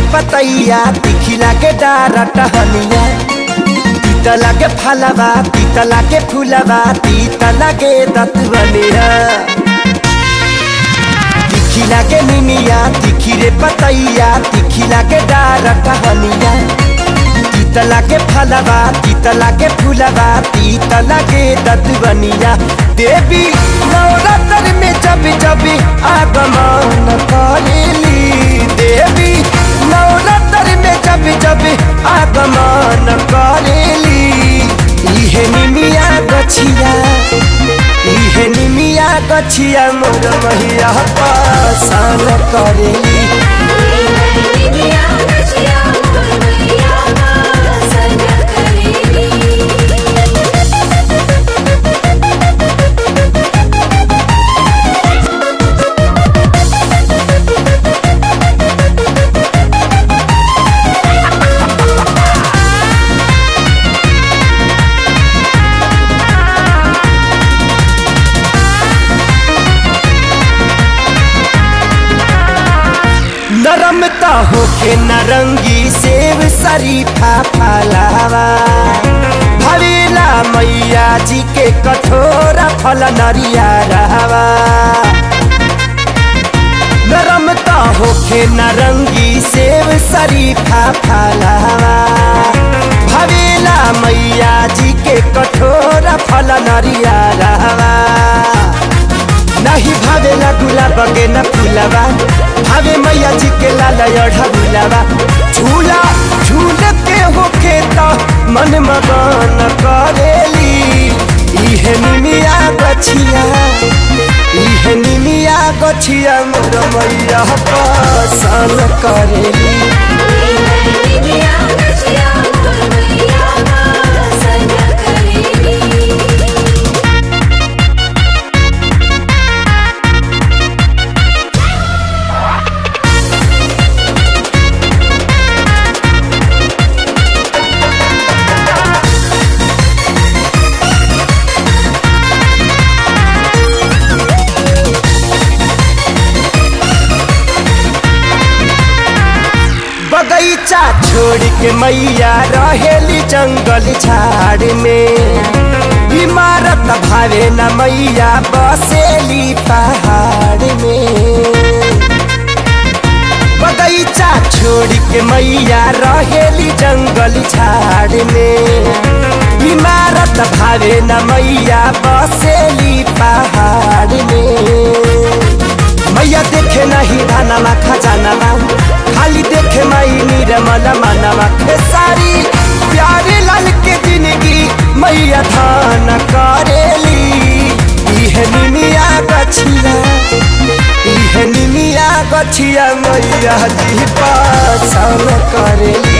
पतैया तिखिला के डारा टहनिया तीता लागे फलवा तीता लागे फूलवा तीता लागे दतवनिया तिखी लागे निमिया तिखी रे पतैया तिखी लागे डारा टहनिया तीता लागे फलवा तीता लागे फूलवा तीता लागे दतवनिया देवी नवरात्र में जब जब आगमन करेली देवी नवरात्र में जब जब आगमन करेली इहे निमिया गछिया इहे निमिया गछिया मोर मैया पासान करेली नरमता होके नरंगी सेव शरीफा फलावा भवेला मैया जी के कठोरा फल नरिया रहवा नरमता होके नरंगी सेव शरीफा फलावा भवेला मैया जी के कठोरा फल नरिया रहवा नहीं भावेला गुलाब के न फूलवा भावे मैया जी के लाल अढ़ा भूलवा झूला झूल के होके तो मन मगन करेली इहे निमिया गछिया इहे निमिया गछिया मोर मैया पसंद करेली बगैचा छोड़ के मैया रहेली जंगल झाड़ में इमारत भावे न मैया बसेली पहाड़ में बगैचा छोड़ के मैया रहेली जंगल झाड़ में इमारत भावे न मैया बसेली पहाड़ में मैया देखे नहीं धानवा खजानवा खाली देखे माई निर्मल मनवा खेसारी प्यारे लाल के जिंदगी मैया धान करेली इहे निमिया गछिया इहे निमिया गछिया मैया जी पासन करेली